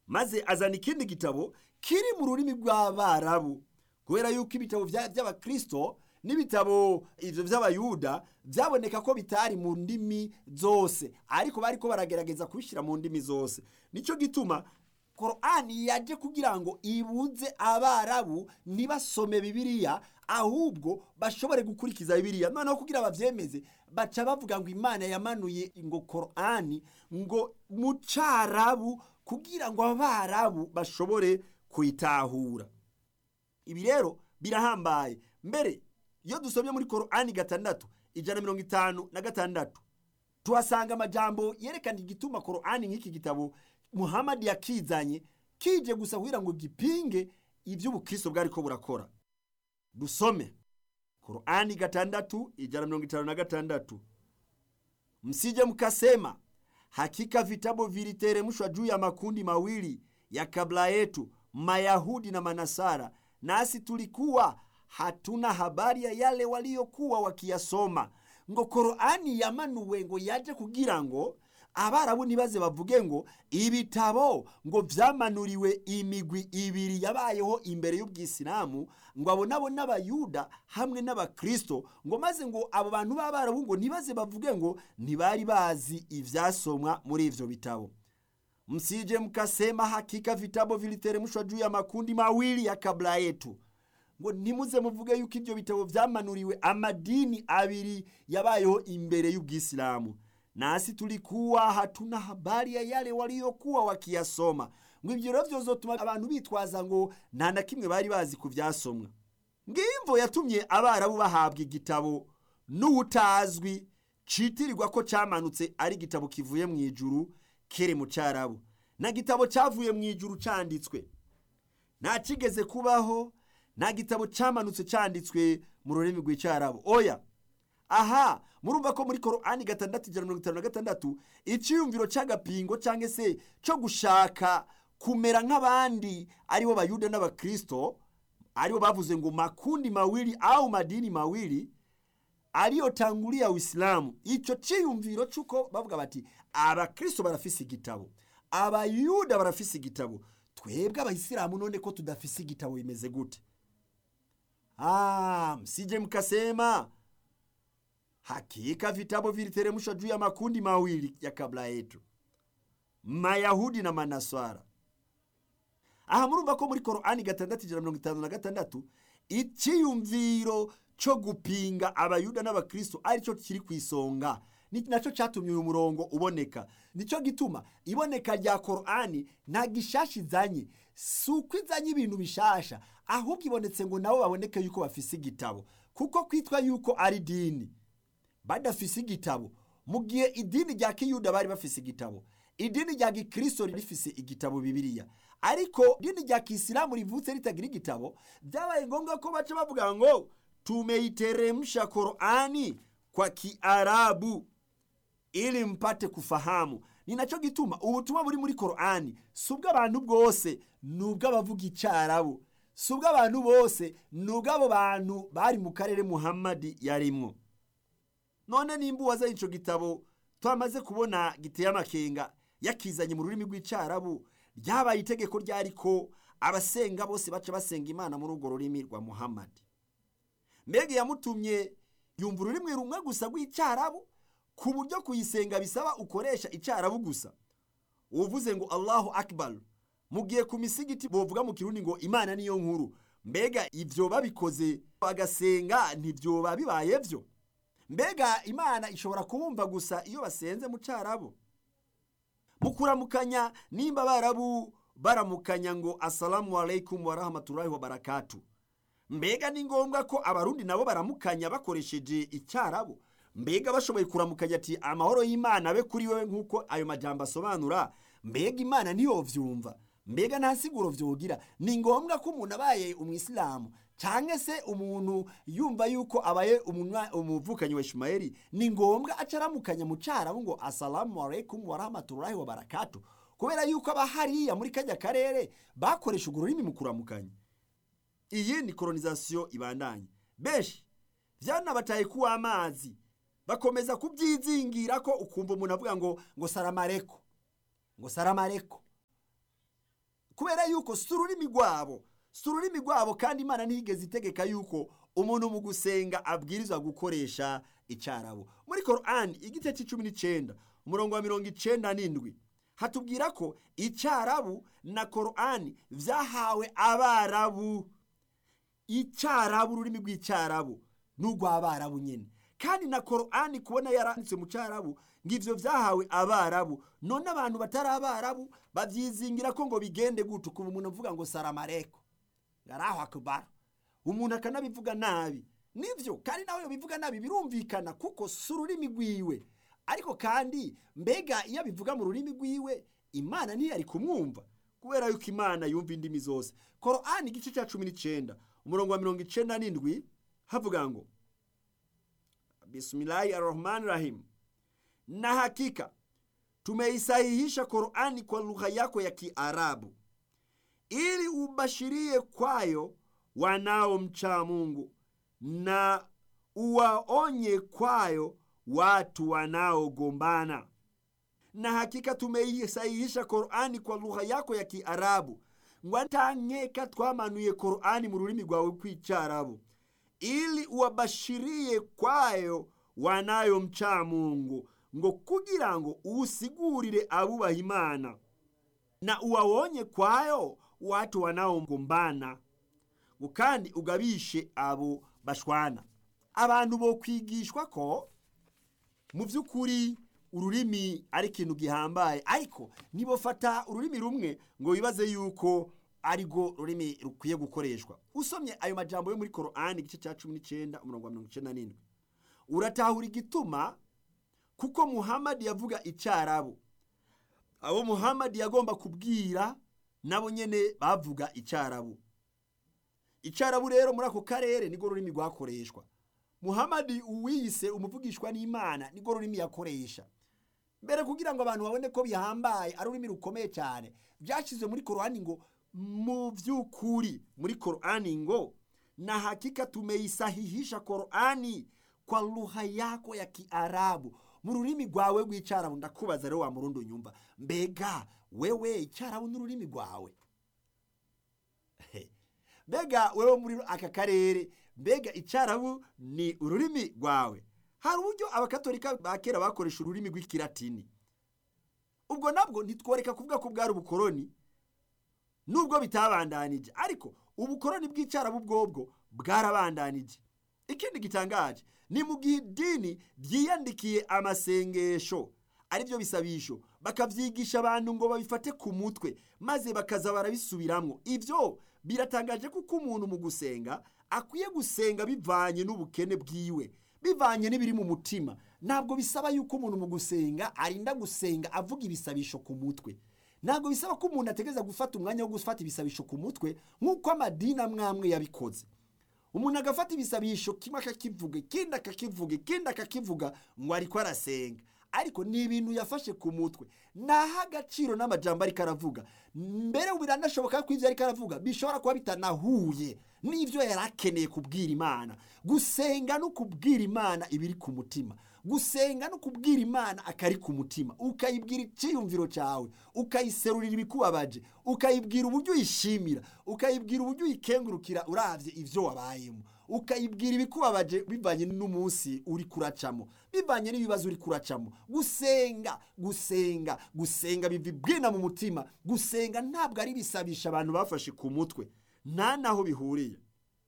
maze azana ikindi gitabo kiri mu rurimi rw'abarabu kubera yuko ibitabo vya- vy'abakristo n'ibitabo ivyo vy'abayuda vyaboneka ko bitari mu ndimi zose ariko bariko baragerageza kubishyira mu ndimi zose nico gituma korani yaje kugira ngo ibuze abarabu ntibasome bibiliya ahubwo bashobore gukurikiza bibiliya noneho kugira bavyemeze baca bavuga ngo imana yamanuye ngo korani ngo mu carabu kugira ngo abarabu bashobore kuyitahura ibi rero birahambaye mbere iyo dusomye muri korani gatandatu ijana na mirongo itanu na gatandatu tuhasanga amajambo yerekana igituma korani nk'iki gitabo muhamadi yakizanye kije gusa kugira ngo gipinge iby'ubukristo bwariko burakora dusome korani gatandatu ijana na mirongo itanu na gatandatu msije mkasema hakika vitabu viliteremshwa juu ya makundi mawili ya kabla yetu mayahudi na manasara nasi tulikuwa hatuna habari ya yale waliokuwa wakiyasoma ngo korani yamanuwe ngo yaje kugira ngo abarabu ntibaze bavuge ngo ibitabo ngo vyamanuriwe imigwi ibiri yabayeho imbere y'ubwisilamu ngo abo nabo n'abayuda hamwe n'abakristo ngo maze ngo abo bantu b'abarabu ngo ntibaze bavuge ngo ntibari bazi ivyasomwa muri ivyo bitabo msije mkasema hakika vitabu viliteremshwa juu ya makundi mawili ya kabla yetu ngo ntimuze muvuge yuko ibyo bitabo vyamanuriwe amadini abiri yabayeho imbere y'ubwisilamu nasi tulikuwa hatuna habari ya yale waliokuwa wakiyasoma ngo ibyo rero vyozotuma abantu bitwaza ngo nta na kimwe bari bazi ku vyasomwa ngimvo yatumye abarabu bahabwa igitabo n'uwutazwi citirirwa ko camanutse ari igitabo kivuye mu ijuru kiri mu carabu na gitabo cavuye mu ijuru canditswe nta kigeze kubaho nta gitabo cyamanutse cyanditswe mu rurimi rw'icyarabu oya aha murumva ko muri korani gatandatu ijana na mirongo itanu na gatandatu icyiyumviro cy'agapingo cyangwa se cyo gushaka kumera nk'abandi aribo bayuda n'abakristo aribo bavuze ngo makundi mawili au madini mawili aliyotangulia uislamu icyo cyiyumviro cy'uko bavuga bati abakristo barafise igitabo abayuda barafise igitabo twebwe abayisilamu none ko tudafise igitabo bimeze gute Ah, msije mkasema hakika vitabu viliteremshwa juu ya makundi mawili ya kabla yetu mayahudi na manaswara aha murumva ko muri korani gatandatu ijana na mirongo itanu na gatandatu icyiyumviro cyo gupinga abayuda n'abakristo aricyo kiri ku isonga ni nacyo cyatumye uyu murongo uboneka nicyo gituma iboneka rya korani nta gishasha izanye si uko izanye ibintu bishasha ahubwo ibonetse ngo nabo baboneke yuko bafise igitabo kuko kwitwa yuko ari dini badafise igitabo mu gihe idini rya kiyuda bari bafise igitabo idini rya gikristo rifise igitabo bibiliya ariko idini rya kisilamu rivutse ritagira igitabo byabaye ngombwa ko baca bavuga ngo tumeiteremsha korani kwa kiarabu ili mpate kufahamu ni nacyo gituma ubutumwa buri muri korani si ubw'abantu bwose ni ubw'abavuga icyarabu si ubw'abantu bose ni ubw'abo bantu bari mu karere muhammadi yarimwo none nimba uwazaye icyo gitabo twamaze kubona giteye amakenga yakizanye mu rurimi rw'icyarabu ryabaye itegeko ryari ko abasenga bose baca basenga imana muri urwo rurimi rwa muhammadi mbega yamutumye yumva ururimi rumwe gusa rw'icyarabu ku buryo kuyisenga bisaba ukoresha icyarabu gusa uvuze ngo allahu akbar mu gihe ku misigiti bovuga mu kirundi ngo imana niyo nkuru mbega ibyo babikoze bagasenga ntibyoba bibaye byo mbega imana ishobora kubumva gusa iyo basenze mu cyarabu mu kuramukanya nimba barabu baramukanya ngo asalamu alaikum warahmatullahi wabarakatu mbega ni ngombwa ko abarundi nabo baramukanya bakoresheje icyarabu mbega bashoboye kuramukanya ati amahoro y'imana abe kuri wewe nk'uko ayo majambo asobanura mbega imana ntiyovyumva mbega nta siguro vyogira ni ngombwa ko umuntu abaye umwisilamu cyangwa se umuntu yumva yuko abaye umuvukanyi wa ishumayeli ni ngombwa aca aramukanya mu cyarabu ngo asalamu alaikum warahmatullahi wabarakatu kubera yuko aba hariya muri kajya karere bakoresha urwo rurimi mu kuramukanya iyi ni kolonizasiyo ibandanye benshi byanabataye kuwa amazi bakomeza kubyizingira ko ukumva umuntu avuga ngo ngo saramareko ngo saramareko kubera yuko si ururimi rwabo si ururimi rwabo kandi imana ntiyigeze itegeka yuko umuntu mu gusenga abwirizwa gukoresha icyarabu muri korani igice cy'icumi n'icyenda umurongo wa mirongo icyenda n'indwi hatubwira ko icyarabu na korani byahawe abarabu icyarabu ururimi rw'icyarabu ni urw'abarabu nyine kandi na korani kubona yaranditse mu cyarabu ngo ibyo byahawe abarabu none abantu batari abarabu babyizingira ko ngo bigende gute ukuntu umuntu avuga ngo saramareko ngaraho akubara umuntu akanabivuga nabi nibyo kandi nawe bivuga nabi birumvikana kuko si ururimi rwiwe ariko kandi mbega iyo abivuga mu rurimi rwiwe imana ntiyari kumwumva kubera yuko imana yumva indimi zose korani igice cya cumi n'icyenda umurongo wa mirongo icyenda n'indwi havuga ngo bismillahi arrahmani rahim na hakika tumeisahihisha Qur'ani kwa lugha yako ya Kiarabu ili ubashirie kwayo wanaomcha Mungu na uwaonye kwayo watu wanaogombana. Na hakika tumeisahihisha Qur'ani kwa lugha yako ya Kiarabu ngwatankeka twamanuye Qur'ani mu rurimi rwawe kw'icyarabu ili uwabashirie kwayo wanayomcha Mungu ngo kugira ngo usigurire abubaha imana na uwawonye kwayo watu wanaogombana ngo kandi ugabishe abo bashwana abantu bo kwigishwa ko mu by'ukuri ururimi ari ikintu gihambaye ariko nibofata ururimi rumwe ngo bibaze yuko arirwo rurimi rukwiye gukoreshwa usomye ayo majambo yo muri korani igice cya cumi n'icyenda umurongo wa mirongo icyenda n'indwi uratahura igituma kuko muhamadi yavuga icyarabu abo muhamadi yagomba kubwira nabo nyine bavuga icyarabu icyarabu rero muri ako karere nirwo rurimi rwakoreshwa muhamadi uwiyise umuvugishwa n'imana nirwo rurimi yakoresha mbere kugira ngo abantu babone ko bihambaye ari ururimi rukomeye cyane byashyizwe muri korani ngo mu by'ukuri muri korani ngo na hakika tumeisahihisha korani kwa lugha yako ya kiarabu mu rurimi rwawe rw'icyarabu ndakubaza rero wa murundi unyumva mbega wewe icyarabu n'ururimi rwawe mbega wewe muri aka karere mbega icyarabu ni ururimi rwawe hari uburyo abakatolika ba kera bakoresha ururimi rw'ikilatini ubwo nabwo ntitworeka kuvuga ko bwari ubukoroni nubwo bitabandanije ariko ubukoroni bw'icyarabu bwobwo bwarabandanije ikindi gitangaje ni mu gihe idini ryiyandikiye amasengesho aribyo bisabisho bakabyigisha abantu ngo babifate ku mutwe maze bakaza barabisubiramwo ibyo biratangaje kuko umuntu mu gusenga akwiye gusenga bivanye n'ubukene bwiwe bivanye n'ibiri mu mutima ntabwo bisaba yuko umuntu mu gusenga arinda gusenga avuga ibisabisho ku mutwe ntabwo bisaba ko umuntu ategereza gufata umwanya wo gufata ibisabisho ku mutwe nk'uko amadini amwe amwe yabikoze umuntu agafata ibisabisho kimwe akakivuga ikindi akakivuga ikindi akakivuga ngo ariko arasenga ariko ni ibintu yafashe ku mutwe naho agaciro n'amajambo ariko aravuga mbere biranashoboka ko ibyo ariko aravuga bishobora kuba bitanahuye n'ibyo yari akeneye kubwira imana gusenga no kubwira imana ibiri ku mutima gusenga no kubwira imana akari ku mutima ukayibwira icyiyumviro cyawe ukayiserurira ibikubabaje ukayibwira uburyo uyishimira ukayibwira uburyo uyikengurukira urabye ibyo wabayemo ukayibwira ibikubabaje bivanye n'umunsi uri kuracamo bivanye n'ibibazo uri kuracamo gusenga gusenga gusenga biva ibwina mu mutima gusenga ntabwo ari ibisabisha abantu bafashe ku mutwe nta naho bihuriye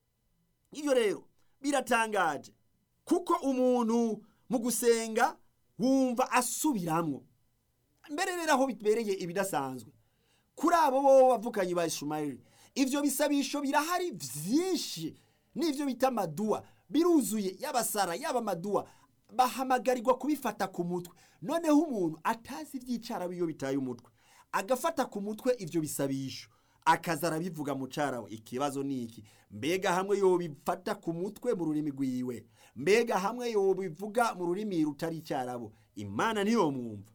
ibyo rero biratangaje kuko umuntu mu gusenga wumva asubiramo mbere rero aho bibereye ibidasanzwe kuri abo bo bavukanye ba ishumayeli ibyo bisabisho birahari byinshi n'ibyo bita amaduwa biruzuye yaba sara yaba amaduwa bahamagarirwa kubifata ku mutwe noneho umuntu atazi iby'icyarabu iyo bitaye umutwe agafata ku mutwe ibyo bisabisho akaza arabivuga mu cyarabu ikibazo ni iki mbega hamwe yobifata ku mutwe mu rurimi rwiwe mbega hamwe yobivuga mu rurimi rutari icyarabu imana niyo mwumva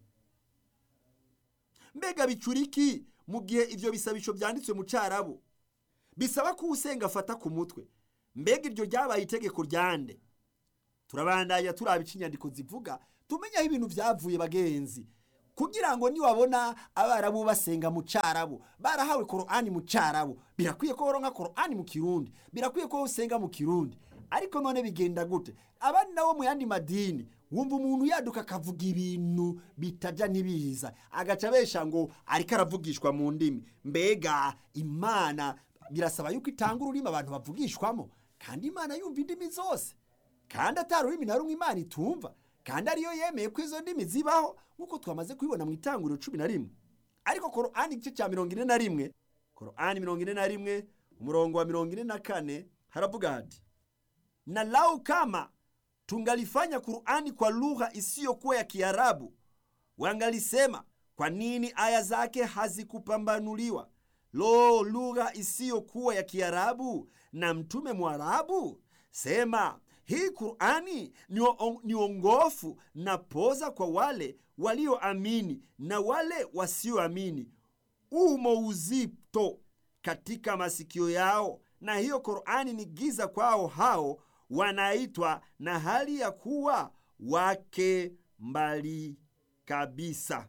mbega bicura iki mu gihe ibyo bisabisho byanditswe mu cyarabu bisaba ko usenga afata ku mutwe mbega iryo ryabaye itegeko ryande turabandanya turaba inyandiko zivuga tumenye aho ibintu byavuye bagenzi kugira ngo niwabona abarabu basenga mu cyarabu barahawe korani mu cyarabu birakwiye ko woronka korani mu kirundi birakwiye ko usenga mu kirundi ariko none bigenda gute abandi nabo mu yandi madini wumva umuntu yaduka akavuga ibintu bitajya ntibiza agaca abesha ngo ariko aravugishwa mu ndimi mbega imana birasaba yuko itanga ururimi abantu bavugishwamo kandi imana yumva indimi zose kandi atari ururimi na rumwe imana itumva kandi ariyo yemeye ko izo ndimi zibaho nk'uko twamaze kubibona mu itanguriro cumi na rimwe ariko korani igice cya mirongo ine na rimwe korani mirongo ine na rimwe umurongo wa mirongo ine na kane haravuga hati na lau kama tungalifanya Qur'ani kwa lugha isiyokuwa ya Kiarabu, wangalisema kwa nini aya zake hazikupambanuliwa? Lo, lugha isiyokuwa ya Kiarabu na mtume Mwarabu? Sema hii Qur'ani ni, o- ni ongofu na poza kwa wale walioamini na wale wasioamini, umo uzito katika masikio yao, na hiyo Qur'ani ni giza kwao hao wanaitwa na hali ya kuwa wake mbali kabisa.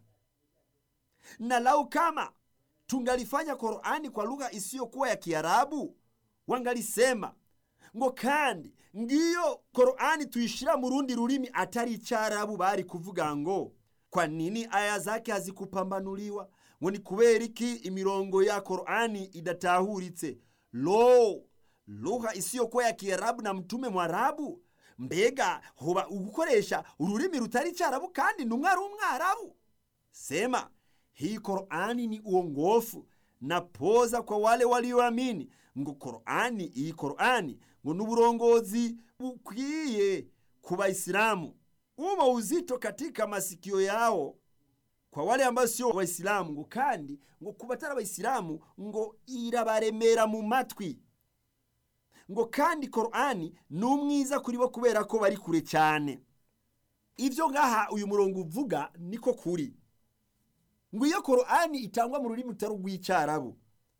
Na lau kama tungalifanya Qur'ani kwa lugha isiyokuwa ya Kiarabu, wangalisema ngo kandi ngiyo Qur'ani tuyishira mu rundi rurimi atari icyarabu, bari kuvuga ngo kwa nini aya zake hazikupambanuliwa? Ngo ni kubera iki imirongo ya Qur'ani idatahuritse? Lo, lugha isiyokuwa ya Kiarabu na mtume Mwarabu? Mbega hoba ugukoresha ururimi rutari icyarabu kandi ntumwe ari umwarabu? Sema hii Qur'ani ni uongofu na poza kwa wale walioamini. Ngo Qur'ani, iyi Qur'ani ngo ni uburongozi bukwiye ku Waislamu, umo uzito katika masikio yao kwa wale ambao sio Waislamu, ngo kandi ngo ku batari Abayisilamu ngo irabaremera mu matwi ngo kandi Qur'ani ni umwiza kuri bo kubera ko bari kure cyane. Ivyo ngaha uyu murongo uvuga niko kuri ngo iyo Qur'ani itangwa mu rurimi rutari urw'icyarabu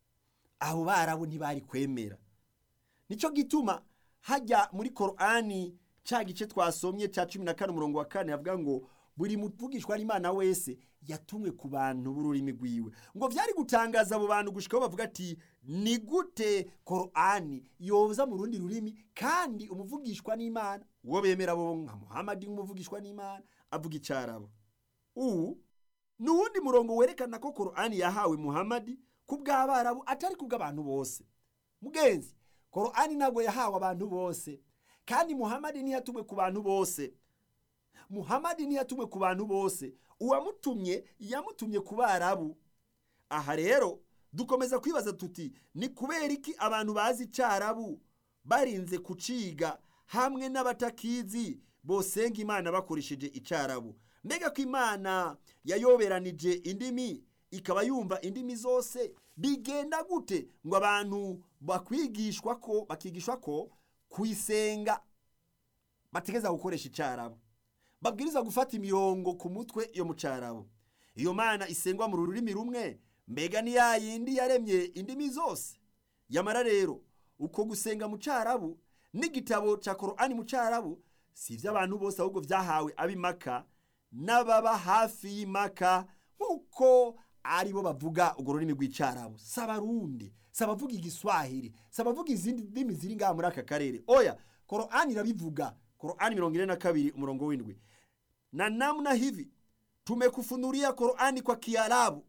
abo barabu ntibari kwemera nicyo gituma hajya muri Qur'ani cya gice twasomye cya cumi na kane umurongo wa kane havuga ngo buri muvugishwa n'imana wese yatumwe ku bantu b'ururimi rwiwe ngo byari gutangaza abo bantu gushikaho bavuga ati ni gute Qur'ani yoza mu rundi rurimi kandi umuvugishwa n'imana uwo bemera bo nka Muhammad umuvugishwa n'imana avuga icyarabo ubu ni uwundi murongo werekana ko Qur'ani yahawe Muhammad ku bw'abarabu atari ku bw'abantu bose mugenzi Qur'ani ntabwo yahawe abantu bose kandi Muhammad ntiyatumwe ku bantu bose Muhammad ntiyatumwe ku bantu bose uwamutumye yamutumye ku barabu aha rero dukomeza kwibaza tuti ni kubera iki abantu bazi icyarabu barinze kuciga hamwe n'abatakizi bosenga imana bakoresheje icyarabu mbega ko imana yayoberanije indimi ikaba yumva indimi zose bigenda gute ngo abantu bakwigishwa ko bakigishwa ko kuyisenga bategeza gukoresha icyarabu babwiriza gufata imirongo ku mutwe yo mu cyarabu iyo mana isengwa mu rurimi rumwe mbega ni ya yindi yaremye indimi zose yamara rero uko gusenga mu cyarabu n'igitabo cya korani mu cyarabu si iby'abantu bose ahubwo byahawe ab'imaka n'ababa hafi y'imaka nk'uko ari bo bavuga urwo rurimi rw'icyarabu si abarundi si abavuga igiswahili si abavuga izindi ndimi ziri ngaha muri aka karere oya korani irabivuga korani mirongo ine na kabiri umurongo w'indwi na namna hivi tumekufunulia korani kwa kiarabu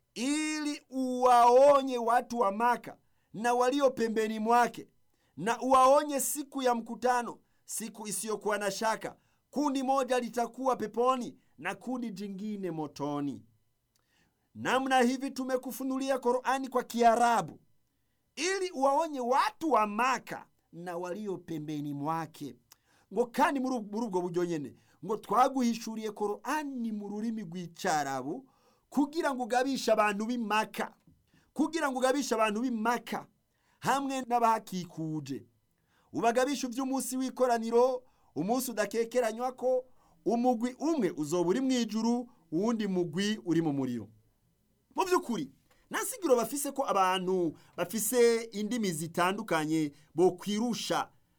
ili uwaonye watu wa maka na walio pembeni mwake na uwaonye siku ya mkutano siku isiyokuwa na shaka kundi moja litakuwa peponi na kundi jingine motoni namna hivi tumekufunulia korani kwa kiarabu ili uwaonye watu wa maka na walio pembeni mwake ngo kandi muri muri ubwo buryo nyene ngo twaguhishuriye korani mu rurimi rw'icyarabu kugira ngo ugabishe abantu b'imaka kugira ngo ugabishe abantu b'imaka hamwe n'abahakikuje ubagabisha iby'umunsi w'ikoraniro umunsi udakekeranywa ko umugwi umwe uzoba uri mu ijuru uwundi mugwi uri mu muriro mu by'ukuri nta sigiro bafise ko abantu bafise indimi zitandukanye bo kwirusha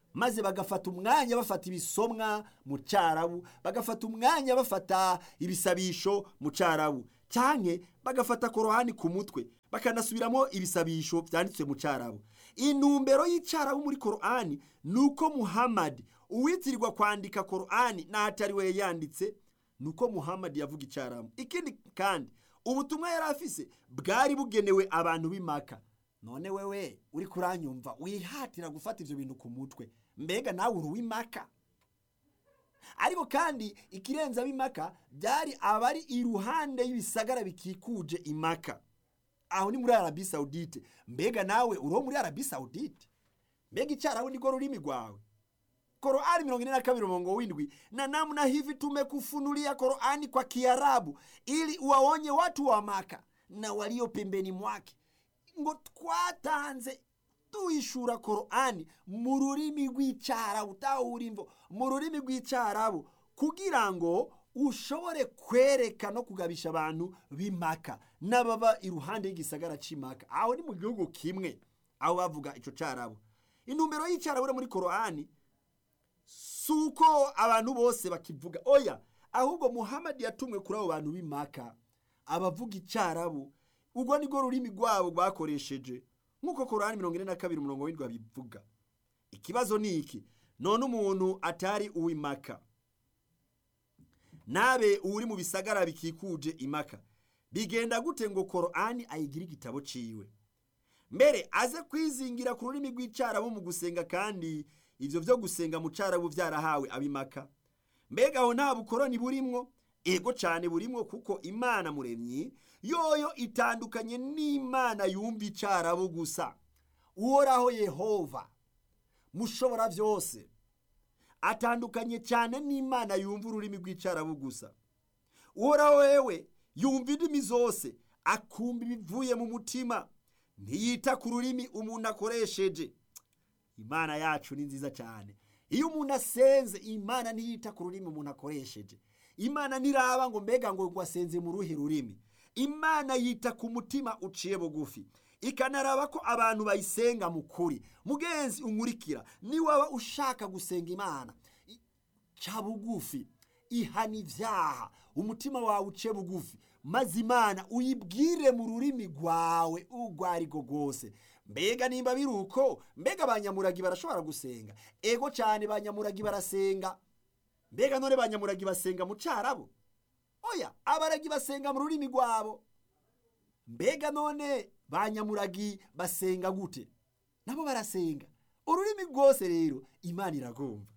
maze bagafata umwanya bafata ibisomwa mu cyarabu bagafata umwanya bafata ibisabisho mu cyarabu cyane bagafata korohani ku mutwe bakanasubiramo ibisabisho byanditswe mu cyarabu intumbero y'icyarabu muri korohani ni uko muhamadi uwitirirwa kwandika korohani n'ahatari we yanditse ni uko muhamadi yavuga icyarabu ikindi kandi ubutumwa yari afise bwari bugenewe abantu b'imaka none wewe uri kuranyumva wihatira gufata ibyo bintu ku mutwe mbega nawe uri uw'imaka ariko kandi ikirenze ab'imaka byari abari iruhande y'ibisagara bikikuje imaka aho ni muri arabi sawudite mbega nawe uri uwo muri arabi sawudite mbega icyarabu nirwo rurimi rwawe Qur'ani mirongo ine na kabiri umurongo w'indwi na namna hivi tumekufunulia Qur'ani kwa Kiarabu ili uwaonye watu wa Maka na walio pembeni mwake ngo twatanze tuyishura Qur'ani mu rurimi rw'icyarabu tahura imvo mu rurimi rw'icyarabu kugira ngo ushobore kwereka no kugabisha abantu b'imaka n'ababa iruhande y'igisagara c'imaka aho ni mu gihugu kimwe aho bavuga ico cyarabu intumbero y'icyarabu muri Qur'ani si uko abantu bose bakivuga oya ahubwo muhamadi yatumwe kuri abo bantu b'imaka abavuga icyarabu ubwo nibwo rurimi rwabo rwakoresheje nk'uko korani mirongo ine na kabiri umurongo w'indwi babivuga ikibazo ni iki none umuntu atari uw'imaka nabe uri mu bisagara bikikuje imaka bigenda gute ngo korani ayigire igitabo ciwe mbere aze kwizingira ku rurimi rw'icyarabu mu gusenga kandi ibyo byo gusenga mu cyarabu byarahawe abimaka mbega aho nta bukoroni burimwo ego cyane burimwo kuko imana muremyi yoyo itandukanye n'imana yumva icyarabu gusa uhoraho yehova mushobora byose atandukanye cyane n'imana yumva ururimi rw'icyarabu gusa uhoraho wewe yumva indimi zose akumva ibivuye mu mutima ntiyita ku rurimi umuntu akoresheje imana yacu ni nziza cyane iyo umuntu asenze imana ntiyita ku rurimi umuntu akoresheje imana ntiraba ngo mbega ngo wasenze mu ruhe rurimi imana yita ku mutima uciye bugufi ikanaraba ko abantu bayisenga mu kuri mugenzi unkurikira niwaba ushaka gusenga imana ca bugufi ihana ibyaha umutima wawe uce bugufi maze imana uyibwire mu rurimi rwawe urwo ari rwo rwose mbega nimba biri uko mbega abanyamuragi barashobora gusenga ego cyane banyamuragi barasenga mbega none banyamuragi basenga mu cyarabo oya abaragi basenga mu rurimi rwabo mbega none banyamuragi basenga gute nabo barasenga ururimi rwose rero imana iragomba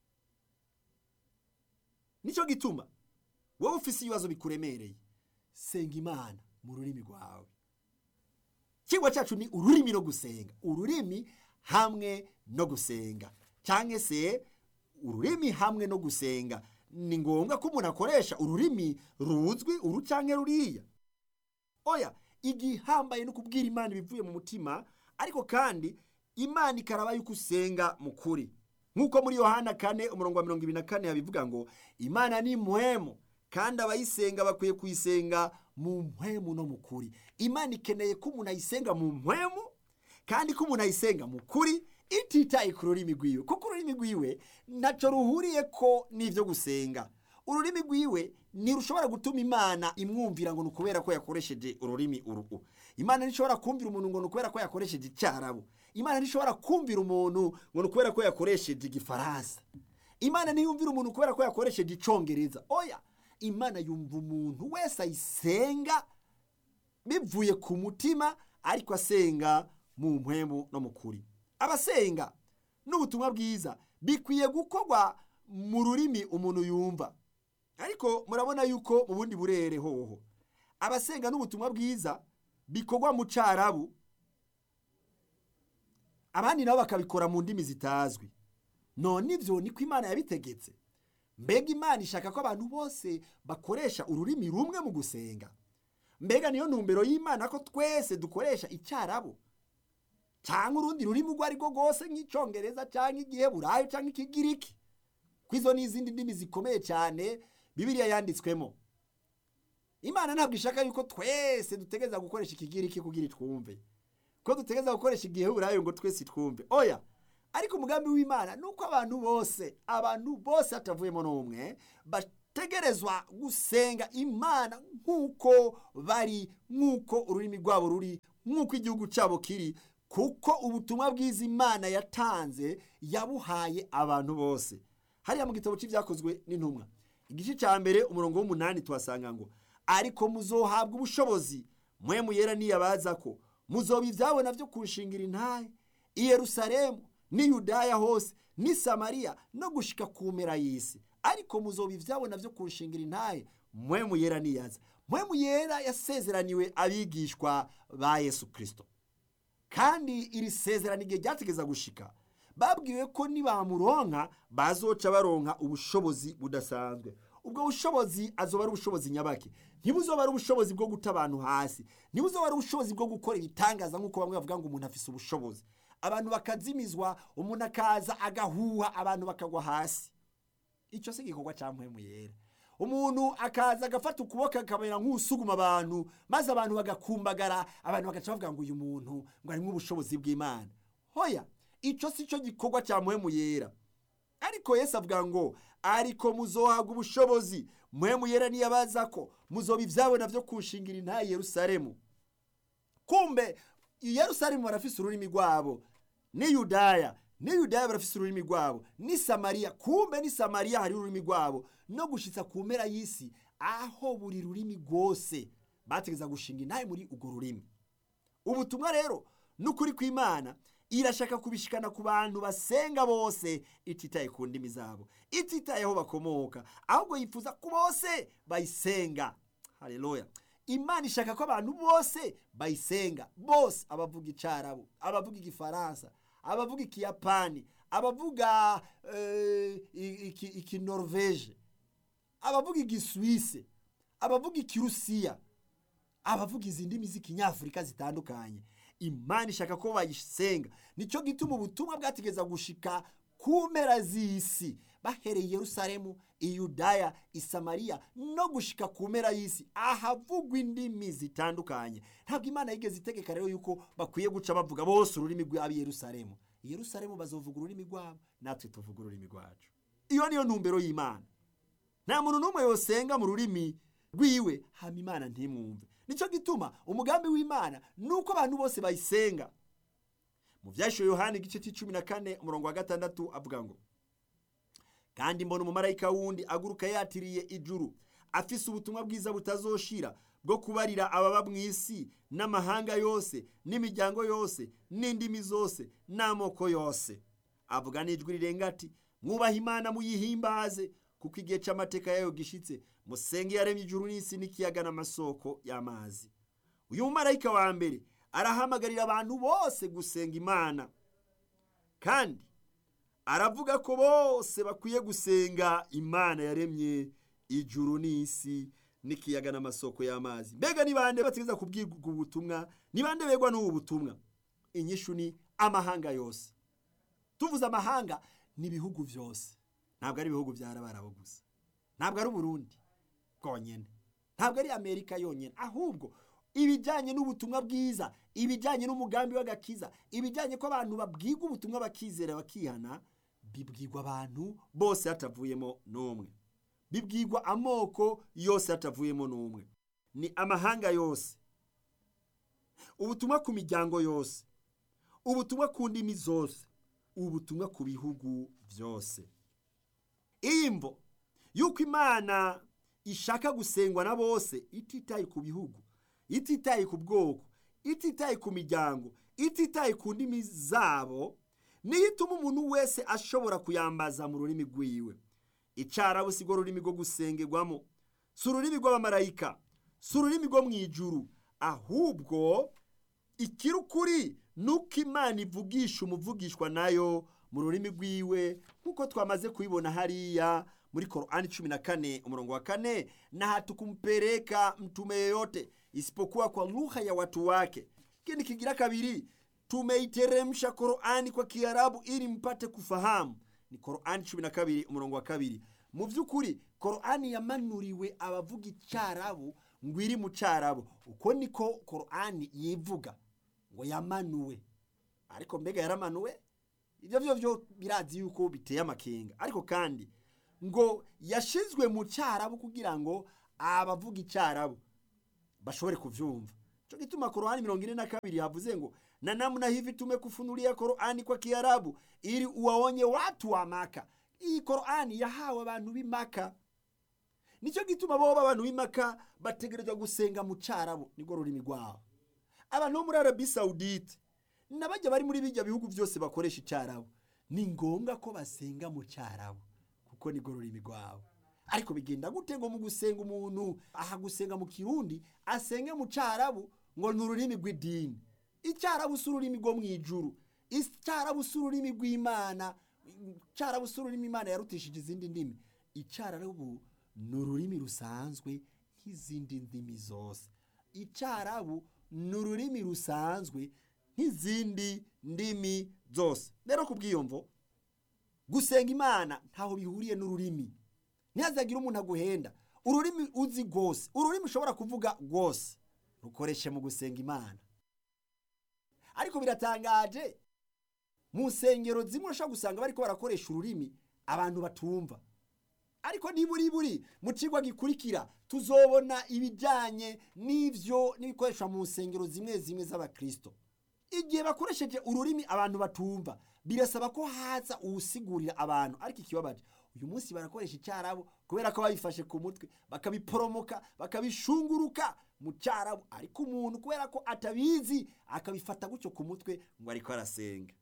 nicyo gituma wowe ufise ibibazo bikuremereye senga imana mu rurimi rwawe ikigwa cyacu ni ururimi no gusenga ururimi hamwe no gusenga cyangwa se ururimi hamwe no gusenga ni ngombwa ko umuntu akoresha ururimi ruzwi uru cyangwa ruriya oya igihambaye no kubwira imana ibivuye mu mutima ariko kandi imana ikaraba yuko usenga mu kuri nk'uko muri yohana kane umurongo wa mirongo ibiri na kane yabivuga ngo imana ni muhemu kandi abayisenga bakwiye kuyisenga mu mpwemu no mu kuri imana ikeneye ko umuntu ayisenga mu mpwemu kandi ko umuntu ayisenga mu kuri ititaye ku rurimi rwiwe kuko ururimi rwiwe ntacyo ruhuriye ko n'ibyo gusenga ururimi rwiwe ntirushobora gutuma imana imwumvira ngo ni ukubera ko yakoresheje ururimi uruhu imana ntishobora kumvira umuntu ngo ni ukubera ko yakoresheje icyarabu imana ntishobora kumvira umuntu ngo ni ukubera ko yakoresheje igifaransa imana ntiyumvira umuntu kubera ko yakoresheje icyongereza oya imana yumva umuntu wese ayisenga bivuye ku mutima ariko asenga mu mpwemu no mu kuri abasenga n'ubutumwa bwiza bikwiye gukorwa mu rurimi umuntu yumva ariko murabona yuko mu bundi burere hoho abasenga n'ubutumwa bwiza bikorwa mu cyarabu abandi nabo bakabikora mu ndimi zitazwi none ibyo niko imana yabitegetse mbega imana ishaka ko abantu bose bakoresha ururimi rumwe mu gusenga mbega niyo ntumbero y'imana ko twese dukoresha icyarabu cyangwa urundi rurimi urwo ari rwo rwose nk'icyongereza cyangwa igiheburayo cyangwa ikigiriki ko izo ni izindi ndimi zikomeye cyane bibiriya yanditswemo imana ntabwo ishaka yuko twese dutegereza gukoresha ikigiriki kugira twumve ko dutegereza gukoresha igiheburayo ngo twese twumve oya ariko umugambi w'imana ni uko abantu bose abantu bose hatavuyemo n'umwe bategerezwa gusenga imana nk'uko bari nk'uko ururimi rwabo ruri nk'uko igihugu cyabo kiri kuko ubutumwa bwiza imana yatanze yabuhaye abantu bose hariya mu gitabo cy'ibyakozwe n'intumwa igice cya mbere umurongo w'umunani tuhasanga ngo ariko muzohabwa ubushobozi mwe muyera niyabaza ko muzoba ibyabona byo kunshingira intahe i yerusalemu n'i yudaya hose n'i samariya no gushika ku mpera y'isi ariko muzoba ibyabona byo kunshingira intahe mwe muyera niyaza mwe muyera yasezeraniwe abigishwa ba yesu kirisito kandi iri sezerano igihe ryategeza gushika babwiwe ko nibamuronka bazoca baronka ubushobozi budasanzwe ubwo bushobozi azoba ari ubushobozi nyabaki ntibuzoba ari ubushobozi bwo guta abantu hasi ntibuzoba ari ubushobozi bwo gukora ibitangaza nk'uko bamwe bavuga ngo umuntu afise ubushobozi abantu bakazimizwa umuntu akaza agahuha abantu bakagwa hasi icyo si igikorwa cya mpwemu yera umuntu akaza agafata ukuboko akamera nk'usuguma abantu maze abantu bagakumbagara abantu bagaca bavuga ngo uyu muntu ngo harimo ubushobozi bw'imana hoya icyo si cyo gikorwa cya mpwemu yera ariko yesu avuga ngo ariko muzohabwa ubushobozi mpwemu yera niyabaza ko muzoba ibyabona byo kushingira intayi yerusalemu kumbe i yerusalemu barafise ururimi rwabo ni yudaya ni yudaya barafise ururimi rwabo ni samariya kumbe ni samariya hari ururimi rwabo no gushitsa ku mpera y'isi aho buri rurimi rwose bategeza gushinga intayi muri urwo rurimi ubutumwa rero n'ukuri kw'imana irashaka kubishikana ku bantu basenga bose ititaye ku ndimi zabo ititaye aho bakomoka ahubwo yifuza ko bose bayisenga haleluya imana ishaka ko abantu bose bayisenga bose abavuga icarabu abavuga igifaransa abavuga ikiyapani abavuga ikinorveje abavuga igiswise abavuga ikirusiya abavuga izi ndimi z'ikinyafurika zitandukanye imana ishaka ko bayisenga nicyo gituma ubutumwa bwategeza gushika ku mpera z'isi bahereye i yerusalemu i yudaya i samariya no gushika ku mpera y'isi ahavugwa indimi zitandukanye ntabwo imana yigeze itegeka rero yuko bakwiye guca bavuga bose ururimi rw'ab'i yerusalemu i yerusalemu bazovuga ururimi rwabo natwe tuvuga ururimi rwacu iyo niyo ntumbero y'imana nta muntu n'umwe yosenga mu rurimi rwiwe hama imana ntimwumve nicyo gituma umugambi w'imana ni uko abantu bose bayisenga mu byashyuwe yohani igice cy'icumi na kane umurongo wa gatandatu avuga ngo kandi mbona umumarayika wundi aguruka yatiriye ijuru afise ubutumwa bwiza butazoshira bwo kubarira ababa mu isi n'amahanga yose n'imiryango yose n'indimi zose n'amoko yose avuga n'ijwi rirenga ati mwubahe imana muyihimbaze kuko igihe cy'amateka yayo gishitse musenge yaremye ijuru n'isi n'ikiyaga n'amasoko y'amazi uyu mumarayika wa mbere arahamagarira abantu bose gusenga imana kandi aravuga ko bose bakwiye gusenga imana yaremye ijuru n'isi n'ikiyaga n'amasoko y'amazi mbega ni bande bategeza kubwirwa ubutumwa ni bande begwa n'ubu butumwa inyishu ni amahanga yose tuvuze amahanga ni ibihugu byose ntabwo ari ibihugu byarabarabo gusa ntabwo ari uburundi bwonyine ntabwo ari amerika yonyine ahubwo ibijyanye n'ubutumwa bwiza ibijyanye n'umugambi w'agakiza ibijyanye ko abantu babwirwa ubutumwa bakizera bakihana bibwirwa abantu bose hatavuyemo n'umwe bibwirwa amoko yose hatavuyemo n'umwe ni amahanga yose ubutumwa ku miryango yose ubutumwa ku ndimi zose ubutumwa ku bihugu byose iyi mvo y'uko imana ishaka gusengwa na bose ititaye ku bihugu ititaye ku bwoko ititaye ku miryango ititaye ku ndimi zabo niyo ituma umuntu wese ashobora kuyambaza mu rurimi rwiwe icarabu si rwo rurimi rwo gusengerwamo si ururimi rw'abamarayika si ururimi rwo mu ijuru ahubwo ikiri ukuri ni uko imana ivugisha umuvugishwa nayo mu rurimi rwiwe nk'uko twamaze kubibona hariya muri korani cumi na kane umurongo wa kane na hatukumpeleka mtume yeyote isipokuwa kwa lugha ya watu wake kini kigira kabiri tumeiteremsha korani kwa kiarabu ili mpate kufahamu ni korani cumi na kabiri umurongo wa kabiri mu by'ukuri korani yamanuriwe abavuga icyarabu ngo iri mu cyarabu uko niko korani yivuga ngo yamanuwe ariko mbega yaramanuwe ibyo byo byo birazi yuko biteye amakenga ariko kandi ngo yashizwe mu cyarabu kugira ngo abavuga icyarabu bashobore kuvyumva cyo gituma Qur'ani mirongo ine na kabiri havuze ngo na namna hivi tumekufunulia Qur'ani kwa Kiarabu ili uwaonye watu wa Maka. Iyi Qur'ani yahawe abantu b'Imaka. Nicyo gituma boba abantu b'Imaka bategerezwa gusenga mu Cyarabu nirwo rurimi rwabo. Abantu bo muri Arabie Saoudite n'abajya bari muri bijya bihugu byose bakoresha Icyarabu ni ngombwa ko basenga mu Cyarabu kuko nirwo rurimi rwabo. Ariko bigenda gute ngo mu gusenga umuntu aha gusenga mu Kirundi asenge mu Cyarabu ngo ni ururimi rw'idini icyarabu si ururimi rwo mu ijuru icyarabu si ururimi rw'imana icyarabu si ururimi imana yarutishije izindi ndimi icyarabu ni ururimi rusanzwe nk'izindi ndimi zose icyarabu ni ururimi rusanzwe nk'izindi ndimi zose rero ku bwiyomvo gusenga imana ntaho bihuriye n'ururimi ntihazagire umuntu aguhenda ururimi uzi rwose ururimi ushobora kuvuga rwose rukoreshe mu gusenga imana ariko biratangaje mu nsengero zimwe ushobora gusanga bariko barakoresha ururimi abantu batumva ariko niburi buri mu cigwa gikurikira tuzobona ibijyanye n'ivyo n'ibikoreshwa mu nsengero zimwe zimwe z'abakristo igihe bakoresheje ururimi abantu batumva birasaba ko haza uwusigurira abantu ariko ikibabaje uyu munsi barakoresha icyarabu kubera ko babifashe ku mutwe bakabiporomoka bakabishunguruka mu cyarabu ariko umuntu kubera ko atabizi akabifata gutyo ku mutwe ngo ariko arasenga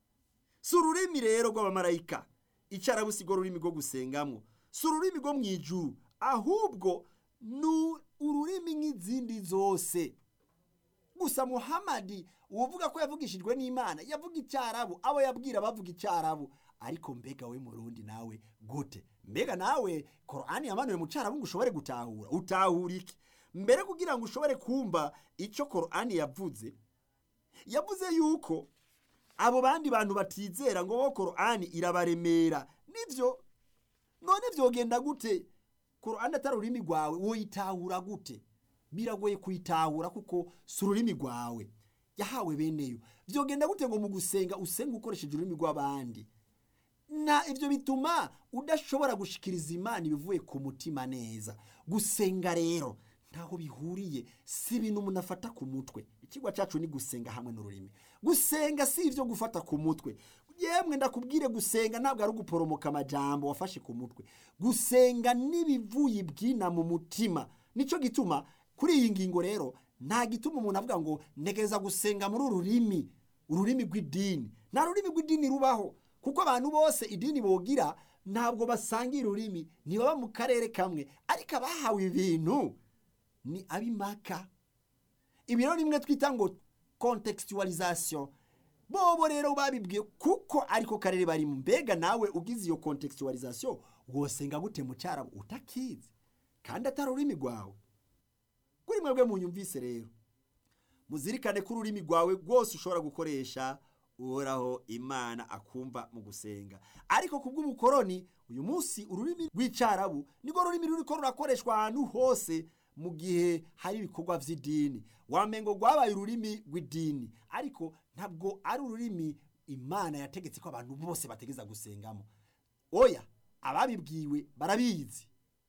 si ururimi rero rw'abamarayika icyarabu si rwo rurimi rwo gusengamo si ururimi rwo mu ijuru ahubwo ni ururimi nk'izindi zose gusa muhamadi uvuga ko yavugishijwe n'imana yavuga icyarabu abo yabwira bavuga icyarabu ariko mbega we murundi nawe gute mbega nawe korani yamanuwe mu cyarabu ngo ushobore gutahura utahura iki mbere kugira ngo ushobore kumva icyo korani yavuze yavuze yuko abo bandi bantu batizera ngo bo korani irabaremera nibyo none byogenda gute korani atari ururimi rwawe woyitahura gute biragoye kuyitahura kuko si ururimi rwawe yahawe beneyo byogenda gute ngo mu gusenga usenga ukoresheje ururimi rw'abandi na ibyo bituma udashobora gushikiriza imana ibivuye ku mutima neza gusenga rero ntaho bihuriye si ibintu umuntu afata ku mutwe ikigwa cyacu ni gusenga hamwe n'ururimi gusenga si ibyo gufata ku mutwe yemwe ndakubwire gusenga ntabwo ari uguporomoka amajambo wafashe ku mutwe gusenga n'ibivuye ibwina mu mutima nicyo gituma kuri iyi ngingo rero nta gituma umuntu avuga ngo ntegereza gusenga muri uru rurimi ururimi rw'idini nta rurimi rw'idini rubaho kuko abantu bose idini bogira ntabwo basangira ururimi ntibaba mu karere kamwe ariko abahawe ibintu ni abimaka ibi rero rimwe twita ngo contextualisation bobo rero babibwiye kuko ariko karere barimo mbega nawe ugize iyo contextualisation wosenga gute mu cyarabu utakizi kandi atari ururimi rwawe kuri mwebwe munyumvise rero muzirikane ko ururimi rwawe rwose ushobora gukoresha uhoraho imana akumva mu gusenga ariko ku bw'ubukoroni uyu munsi ururimi rw'icyarabu nirwo rurimi ruriko rurakoreshwa ahantu hose mu gihe hari ibikorwa by'idini wamengo rwabaye ururimi rw'idini ariko ntabwo ari ururimi imana yategetse ko abantu bose bategeza gusengamo oya ababibwiwe barabizi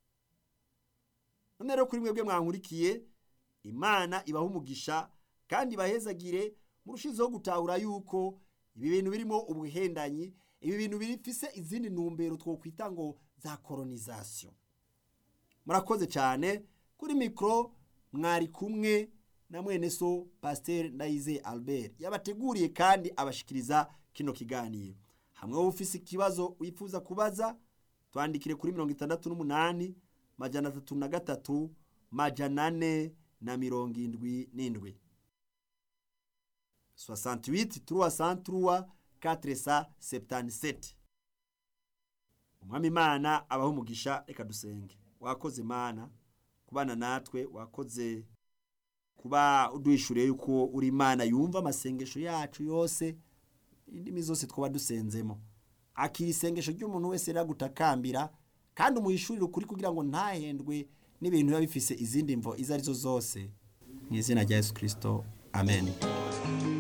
none rero kuri mwebwe mwankurikiye imana ibaha umugisha kandi ibahezagire murushizeho gutahura yuko ibi bintu birimo ubuhendanyi ibi bintu bifise izindi ntumbero twokwita ngo za koronisation murakoze cyane kuri mikoro mwari kumwe na mwene so pasiteri ndayize albert yabateguriye kandi abashikiriza kino kiganiro hamwe wowe ufise ikibazo wifuza kubaza twandikire kuri mirongo itandatu n'umunani majana atatu na gatatu majana ane na mirongo indwi n'indwi 68 363 477 umwami imana abaho umugisha reka dusenge wakoze mana kubana natwe wakoze kuba uduhishuriye yuko uri imana yumva amasengesho yacu yose indimi zose twaba dusenzemo akira isengesho ry'umuntu wese riragutakambira kandi umuhishurire ukuri kugira ngo ntahendwe n'ibintu biba bifise izindi mvo izo arizo zose mu izina rya yesu kirisito amen